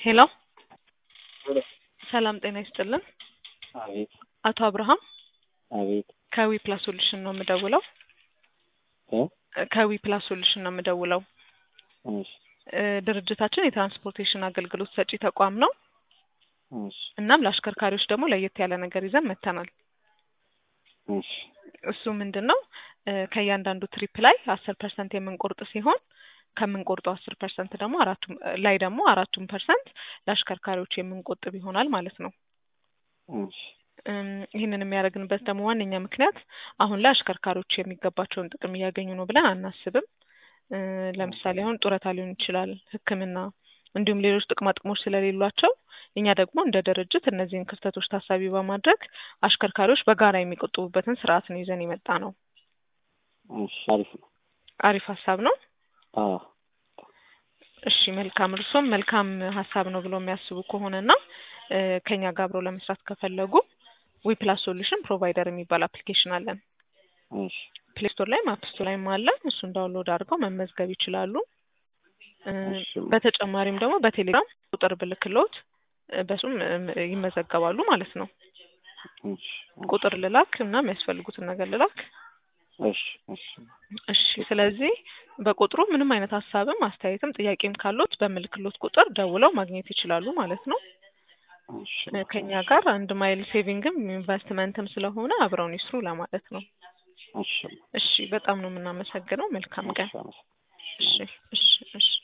ሄሎ ሰላም ጤና ይስጥልን። አቤት አቶ አብርሃም አቤት ከዊ ፕላስ ሶሉሽን ነው የምደውለው። እ ከዊ ፕላስ ሶሉሽን ነው የምደውለው። እሺ እ ድርጅታችን የትራንስፖርቴሽን አገልግሎት ሰጪ ተቋም ነው። እሺ እናም ለአሽከርካሪዎች ደግሞ ለየት ያለ ነገር ይዘን መጥተናል። እሺ እሱ ምንድን ነው እ ከእያንዳንዱ ትሪፕ ላይ አስር ፐርሰንት የምንቆርጥ ሲሆን ከምንቆርጠው አስር ፐርሰንት ደግሞ አራቱም ላይ ደግሞ አራቱም ፐርሰንት ለአሽከርካሪዎች የምንቆጥብ ይሆናል ማለት ነው። እሺ እም፣ ይህንን የሚያደርግንበት ደግሞ ዋነኛ ምክንያት አሁን ላይ አሽከርካሪዎች የሚገባቸውን ጥቅም እያገኙ ነው ብለን አናስብም። እ፣ ለምሳሌ አሁን ጡረታ ሊሆን ይችላል፣ ሕክምና እንዲሁም ሌሎች ጥቅማ ጥቅሞች ስለሌሏቸው እኛ ደግሞ እንደ ድርጅት እነዚህን ክፍተቶች ታሳቢ በማድረግ አሽከርካሪዎች በጋራ የሚቆጥቡበትን ስርዓት ነው ይዘን የመጣ ነው። እሺ አሪፍ ነው። አሪፍ ሀሳብ ነው። አዎ እሺ መልካም። እርሶም መልካም ሀሳብ ነው ብሎ የሚያስቡ ከሆነና እ፣ ከኛ ጋር አብረው ለመስራት ከፈለጉ ዊፕላስ ሶሉሽን ፕሮቫይደር የሚባል አፕሊኬሽን አለን። እሺ ፕሌይ ስቶር ላይም አፕ ስቶር ላይም አለ። እሱን ዳውንሎድ አድርገው መመዝገብ ይችላሉ። እ፣ እሺ በተጨማሪም ደግሞ በቴሌግራም ቁጥር ብልክሎት እ፣ በሱም እ፣ ይመዘገባሉ ማለት ነው። እሺ ቁጥር ልላክ እና የሚያስፈልጉትን ነገር ልላክ። እሺ እሺ እሺ ስለዚህ በቁጥሩ ምንም አይነት ሀሳብም አስተያየትም ጥያቄም ካሉት በምልክሎት ቁጥር ደውለው ማግኘት ይችላሉ ማለት ነው። እሺ እ፣ ከኛ ጋር አንድ ማይል ሴቪንግም ኢንቨስትመንትም ስለሆነ አብረውን ይስሩ ለማለት ነው። እሺ እሺ በጣም ነው የምናመሰግነው። መልካም ቀን። እሺ አመሰግናለሁ። እሺ እሺ እሺ